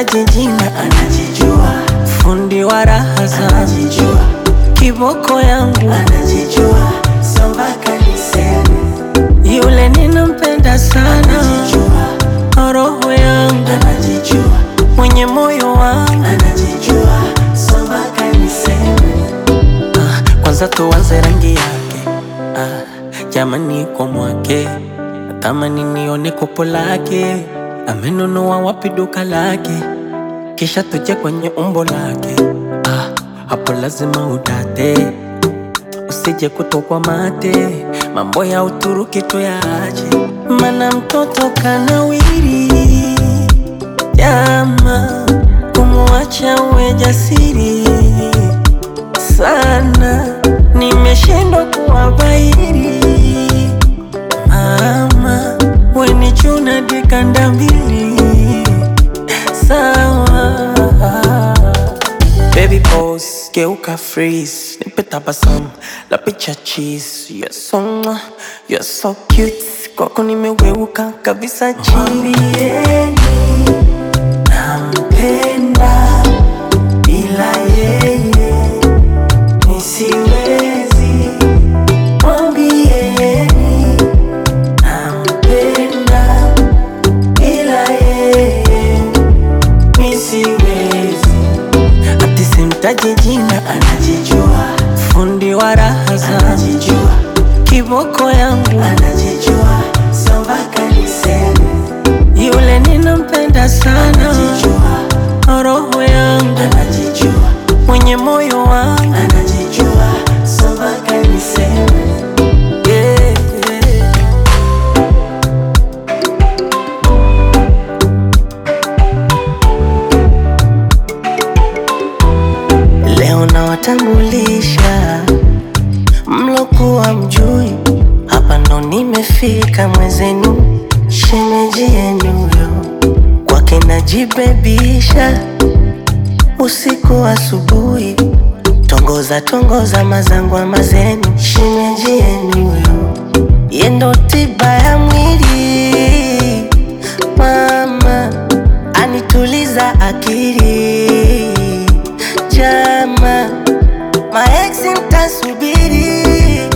simtaji jina, anajijua, fundi wa raha zangu, anajijua, kiboko yangu, anajijua, so mpaka niseme, yule ninampenda sana, anajijua, roho yangu, anajijua, mwenye moyo wangu. anajijua, so mpaka niseme, Ah, kwanza tuanze rangi yake ah, jamani kwa mwake natamani nione kopo lake amenunua wapi duka lake kisha tuje kwenye umbo lake ah, hapo lazima udate usije kutokwa mate mambo ya Uturuki tuyaache mana mtoto kanawiri jama kumwacha uwe jasiri sana, nimeshindwa kuwabairi. Mama weni chuna dikanda mbili sawa. Baby pose, geuka freeze, nipe tabasamu la picha cheese. You're so mwah, you're so cute, kwako nimeweuka kabisa chini. mwambieni nampenda, bila yeye nisiwezi. Mwambieni nampenda, bila yeye nisiwezi. Ati simtaji jina, Anajijua, fundi wa raha zangu, anajijua, kiboko yangu, anajijua, so mpaka niseme, yule ninampenda sana, anajijua, roho yangu, anajijua, mwenye moyo wangu. anajijua, so mpaka niseme. Yeah, yeah. Leo nawatambulisha mlokuwa mjui, hapa ndo nimefika mwezenu, shemeji yenu yo kwake najibebisha, usiku asubuhi, tongoza tongoza mazangwa mazenu, shemeji yenu yo yendo tiba ya mwili, mama anituliza akili, jama maeksi mtasubiri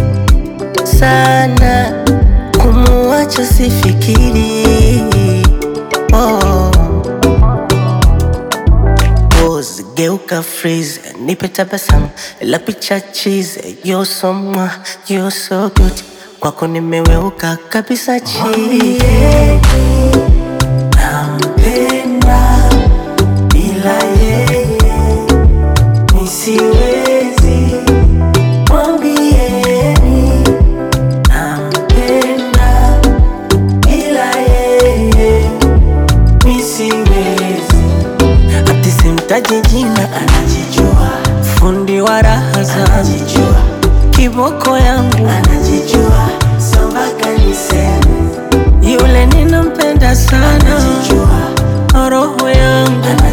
sana, kumuacha sifikiri. Oh. Pose, geuka freeze, nipe tabasamu la picha cheese. You're so mwah, you're so good, kwako nimeweuka kabisa chini. Nampenda, bila yeye nisiwezi. Mwambieni nampenda, bila yeye nisiwezi. Ati simtaji jina, Anajijua, fundi wa raha zangu, anajijua, kiboko yangu, anajijua, so mpaka niseme, yule ninampenda sana, anajijua, roho yangu,